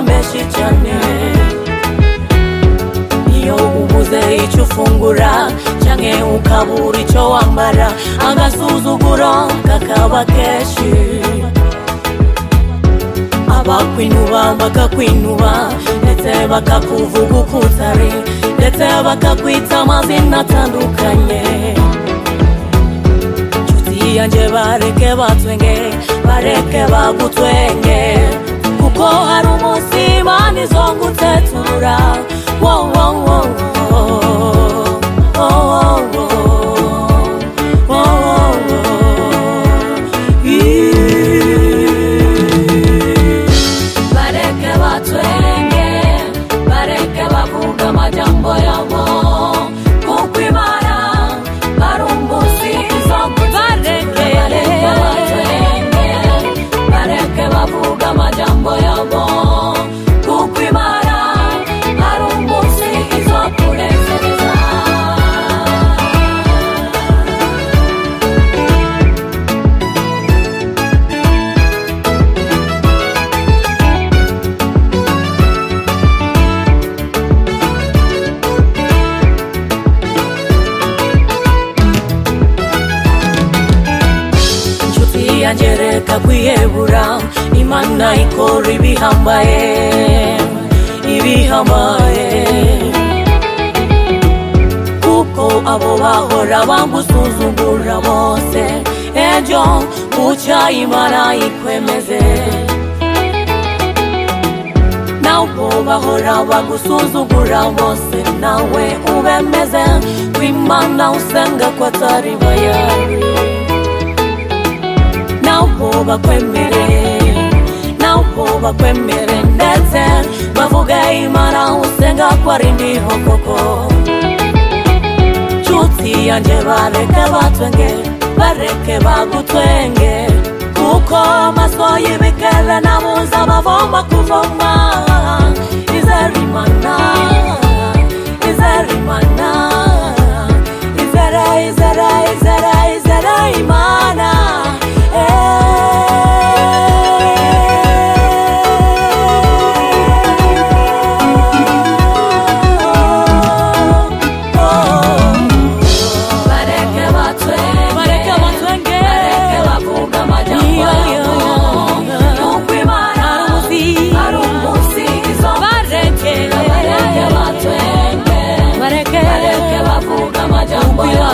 menshi cyane iyo ubuze icyo ufungura cyangwa ukabura icyo wambara agasuzuguro kakaba kenshi abakwinuba bakakwinuba ndetse bakakuvuga uko utari ndetse bakakwita amazina atandukanye nshuti yanjye bareke batwenge bareke bagutwenge kuko hari umunsi imana izongutetura wow, wow, wow, wow, wow, wow, wow, wow. bareke batwenge bareke bavuga amajambo yabo kuko imana barumbusi bareke bareke batwenge bareke bavuga amajambo yabo kuko imana barumbusi izokunezereza inshuti yanjye reka kwiyebura imana ikora ibihambaye ibihambaye kuko abo bahora bagusuzugura bose ejo bucya imana ikwemeze nabo bahora bagusuzugura bose nawe ubemeze kwimana usenga ko atari bayari nabo bakwemere nabo bakwemere ndetse bavuga imana usenga ko ari ndiho koko nshuti yanjye bareke batwenge bareke bagutwenge kuko amaso y'ibikere nabuze abavoma kuvoma izera imana izera imana izera izera izera izera imana bareke batwenge bareke batwenge bareke bavuga amajambo yabo nuko imana ari umunsi izo bareke bareke batwenge bareke bareke bavuga amajambo yabo